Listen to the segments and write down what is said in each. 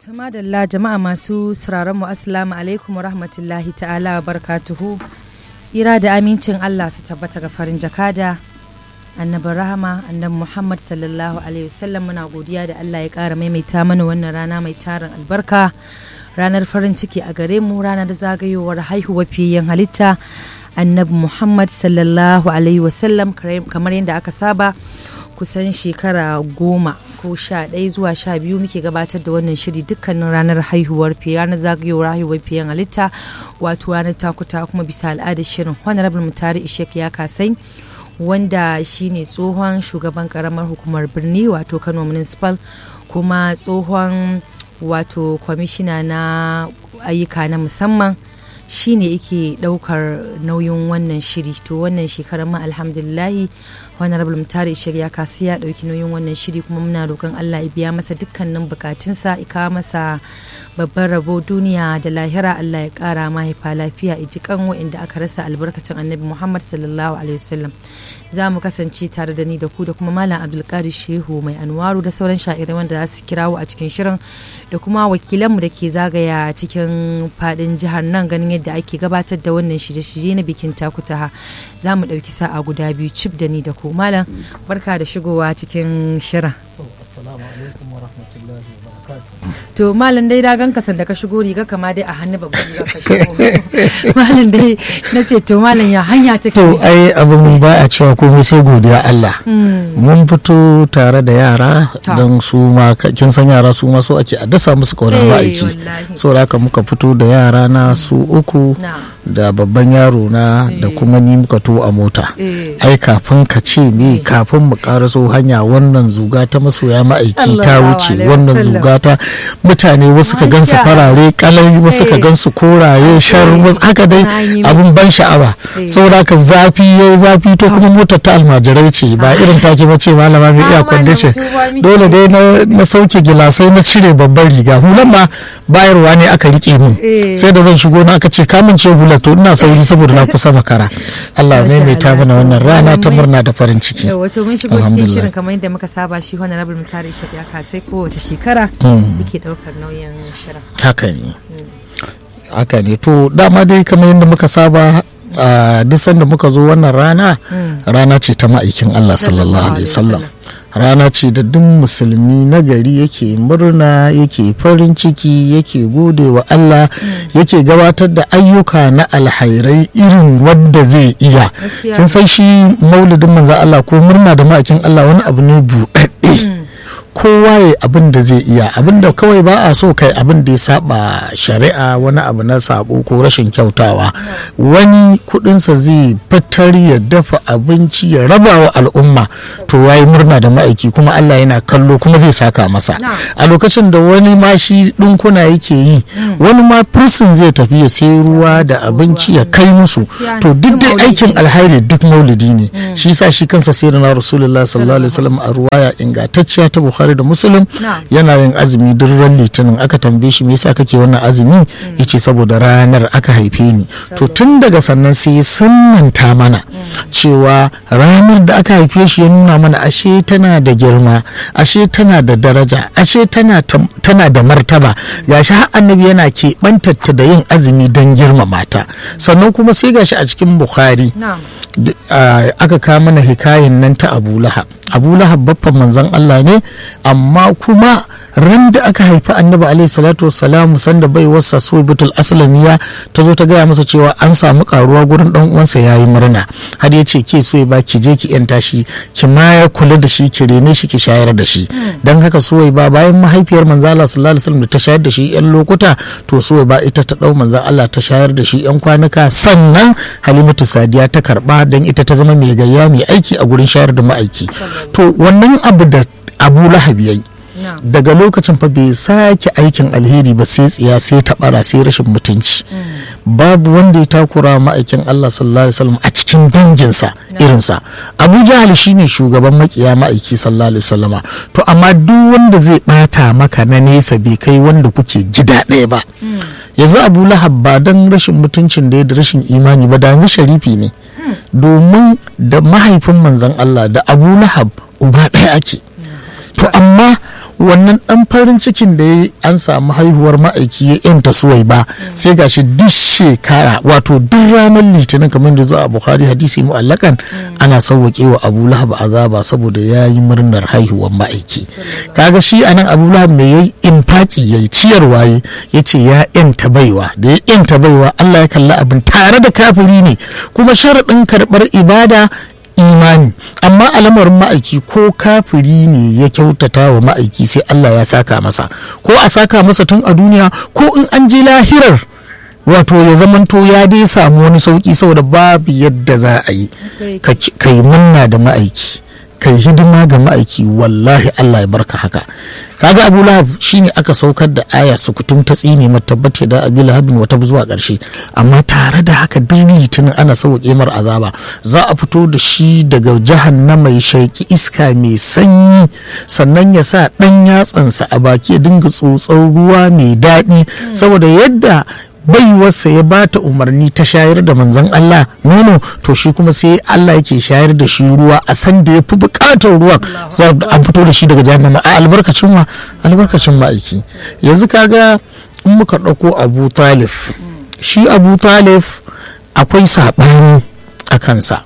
Tumadalla jama'a masu sauraron mu assalamu alaikum wa rahmatullahi ta'ala wa barakatuhu. Tsira da amincin Allah su tabbata ga farin jakada. Annabin rahama annabi Muhammad sallallahu alaihi wasallam muna godiya da Allah ya ƙara maimaita mana wannan rana mai tarin albarka. Ranar farin ciki a gare mu ranar zagayowar haihuwar fiyayyen halitta annabi Muhammad sallallahu alaihi wasallam kamar yadda aka saba. kusan shekara goma ko sha ɗaya zuwa sha biyu muke gabatar da wannan shiri dukkanin ranar haihuwar fiye ranar zagayowar haihuwar fiyen halitta wato ranar takuta kuma bisa al'adar shirin honorable mutari ishek ya kasai wanda shine tsohon shugaban karamar hukumar birni wato kano municipal kuma tsohon wato kwamishina na ayyuka na musamman shine yake daukar nauyin wannan shiri to wannan shekarar ma alhamdulillahi honorable mutare shirya kasu ya dauki nauyin wannan shiri kuma muna roƙon Allah ya biya masa dukkanin bukatunsa ya kawo masa babban rabo duniya da lahira Allah ya kara mahaifa lafiya ya ji kan wa'inda aka rasa albarkacin annabi Muhammad sallallahu alaihi wasallam za mu kasance tare da ni da ku da kuma malam abdulkadir shehu mai anwaru da sauran sha'irai wanda za su kirawo a cikin shirin da kuma wakilanmu da ke zagaya cikin fadin jihar nan ganin yadda ake gabatar da wannan shirye-shirye na bikin takutaha za mu ɗauki sa'a guda biyu cif da ni da ku malam barka da shigowa cikin shirin to malam dai dagan ka sanda ka shigo riga kama dai a hannu babban riga ka shigo malam dai na ce to malam ya hanya take to ai abin ba a cewa komai sai godiya Allah mun fito tare da yara don su ma kin san yara su ma so ake a dasa musu kaunar ma'aiki saboda haka muka fito da yara na su uku da babban yaro na da kuma ni muka to a mota ai kafin ka ce me kafin mu karaso hanya wannan zuga ta masoya ma'aiki ta wuce wannan zuga ta mutane wasu ka gansu farare kalai wasu ka gansu koraye shar haka dai abun ban sha'awa saboda haka zafi yayi zafi to kuma motar ta almajirai ce ba irin take bace malama mai iya kwandishin dole dai na sauke gilasai na cire babban riga hulan ma bayarwa ne aka rike min sai da zan shigo na aka ce kamun ce hulan to ina sauri saboda na kusa makara Allah ne mai ta mana wannan rana ta murna da farin ciki wato mun shigo cikin shirin kamar yadda muka saba shi honorable mutare shi ya kasai kowace shekara yake daukar nauyin shirin haka ne haka ne to dama dai kamar yadda muka saba a duk sanda muka zo wannan rana rana ce ta ma'aikin Allah sallallahu alaihi wasallam rana ce da duk musulmi na gari yake murna yake farin ciki yake gode wa Allah yake gabatar da ayyuka na alhairai irin wadda zai iya kin san shi maulidin manzan Allah ko murna da ma'aikin Allah wani abu ne buɗaɗɗe kowa ya abin da zai iya abin da kawai ba a so kai abin da ya saba shari'a wani abu na sabo ko rashin kyautawa wani kudinsa zai fitar ya dafa abinci ya raba wa al'umma to ya yi murna da ma'aiki kuma Allah yana kallo kuma zai saka masa a lokacin da wani ma shi dinkuna yake yi wani ma firsin zai tafi ya sai ruwa da abinci ya kai musu to duk dai aikin alhairi duk maulidi ne shi sa shi kansa sai na rasulullah sallallahu alaihi wasallam a ruwaya ingantacciya ta bukhari bukhari da muslim yana yin azumi duk ran litinin aka tambaye shi me yasa kake wannan azumi yace saboda ranar aka haife ni to tun daga sannan sai sunnanta mana cewa ranar da aka haife shi ya nuna mana ashe tana da girma ashe tana da daraja ashe tana tana da martaba gashi har annabi yana keɓantatta da yin azumi don girmama ta sannan kuma sai gashi a cikin bukhari aka kawo mana hikayen nan ta abu lahab abu lahab baffan manzon allah ne amma kuma ran da aka haifi annabi alaihi salatu wassalam sanda bai wasa subitul aslamiya ta zo ta gaya masa cewa an samu karuwa gurin dan uwansa yayi murna har ya ce ke so ba ki je ki yanta shi ki ma ya kula da shi ki rene shi ki shayar da shi dan haka suwai ba bayan mahaifiyar manzo Allah sallallahu alaihi wasallam da ta shayar da shi yan lokuta to suwai ba ita ta dau manzo Allah ta shayar da shi yan kwanuka sannan halimatu sadiya ta karba dan ita ta zama mai gayya mai aiki a gurin shayar da ma'aiki to wannan abu da abu lahab yayi daga lokacin fa bai sake aikin alheri ba sai tsiya sai taɓara sai rashin mutunci babu wanda ya takura ma'aikin Allah sallallahu alaihi wasallam a cikin danginsa irinsa Abu Jahal shine shugaban makiya ma'aiki sallallahu alaihi wasallama to amma duk wanda zai bata maka na nesa bai kai wanda kuke gida ɗaya ba yanzu Abu Lahab ba dan rashin mutuncin da da rashin imani ba da yanzu sharifi ne domin da mahaifin manzon Allah da Abu Lahab uba ɗaya ake to amma wannan dan farin cikin da ya an samu haihuwar ma'aiki ya yanta suwai ba sai gashi duk shekara wato duk ranar litinin kamar da zuwa a bukhari hadisi mu'allakan ana sauwaƙe wa abu lahab azaba saboda ya yi murnar haihuwar ma'aiki kaga shi anan abu lahab mai yayi infaki yayi ciyarwa ya ce ya yanta baiwa da ya yanta baiwa allah ya kalli abin tare da kafiri ne kuma sharaɗin karɓar ibada imani amma al'amarin ma'aiki ko kafiri ne ya kyautata wa ma'aiki sai Allah ya saka masa ko a saka masa tun a duniya ko in an je lahirar wato ya zamanto ya dai samu wani sauki saboda babu yadda za a yi ka yi munna da ma'aiki ka yi hidima ga ma'aiki wallahi Allah ya barka haka kaga abu lahab shine aka saukar da aya sukutum ta tsine matabbata da abu lahabin wata zuwa karshe amma tare da haka duk litinin ana sauƙe mar azaba za a fito da shi daga jahannama ya shaiki iska mai sanyi sannan ya sa ɗan yatsansa a baki ya dinga tsotsar ruwa mai daɗi saboda yadda baiwarsa ya ba ta umarni ta shayar da manzon Allah nono to shi kuma sai Allah yake shayar da shi ruwa a san da ya fi bukatar ruwan an fito da shi daga jahannama a albarkacin wa albarkacin ma'aiki yanzu kaga in muka ɗauko abu talif shi abu talif akwai saɓani a kansa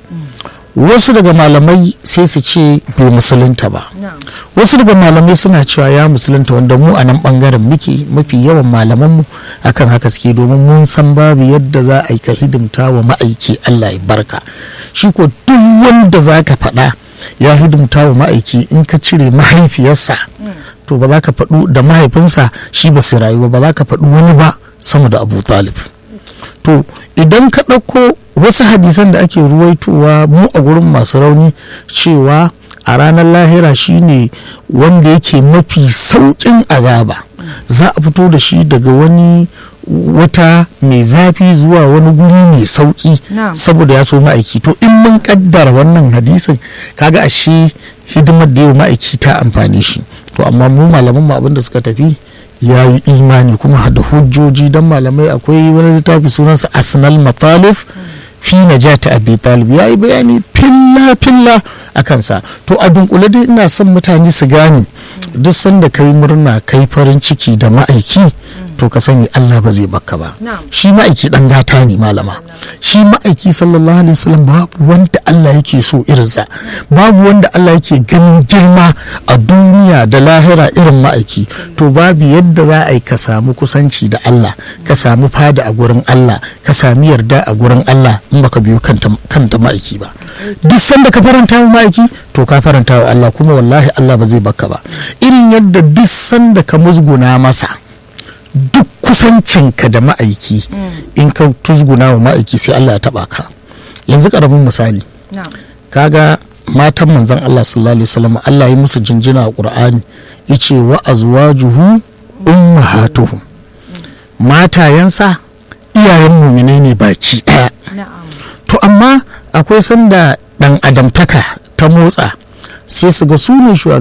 wasu daga malamai sai su ce bai musulunta ba wasu daga malamai suna cewa ya musulunta wanda mu a nan bangaren muke mafi yawan malamanmu akan haka suke domin mun san babu yadda za a yi ka hidimta wa ma'aiki Allah ya barka shi ko duk wanda za ka faɗa ya hidimta wa ma'aiki in ka cire mahaifiyarsa to ba za ka faɗu da mahaifinsa shi ba su rayuwa ba za ka faɗu wani ba sama da abu talib to idan ka ɗauko wasu hadisan da ake ruwaitowa mu a gurin masu rauni cewa a ranar lahira shine wanda yake mafi sauƙin azaba za a fito da shi daga wani wata mai zafi zuwa wani guri mai sauƙi saboda ya so ma'aiki to in mun kaddara wannan hadisin kaga ashe hidimar da yau ma'aiki ta amfani shi to amma mu malaman mu abinda suka tafi ya yi imani kuma da hujjoji don malamai akwai wani littafi sunansa asnal matalif fi najati abi talib ya yi bayani filla filla a kansa to a dunkule dai ina son mutane su gane duk sanda kai murna kai farin ciki da ma'aiki to ka sani Allah ba zai baka ba shi ma'aiki dan gata ne malama shi ma'aiki sallallahu alaihi wasallam babu wanda Allah yake so irinsa babu wanda Allah yake ganin girma a duniya da lahira irin ma'aiki to babu yadda za a yi ka samu kusanci da Allah ka samu fada a gurin Allah ka sami yarda a gurin Allah in baka biyo kanta ma'aiki ba duk sanda ka faranta wa ma'aiki to ka faranta wa Allah kuma wallahi Allah ba zai baka ba irin yadda duk sanda ka musguna masa duk kusancinka da ma'aiki in ka tuzguna wa ma'aiki sai Allah ya taba ka yanzu karamin misali kaga matan manzon Allah sallallahu alaihi wasallam Allah ya musu jinjina a Qur'ani yace wa azwajuhu ummahatuhum matayensa iyayen muminai ne baki daya to amma akwai sanda dan adamtaka ta motsa sai su ga su ne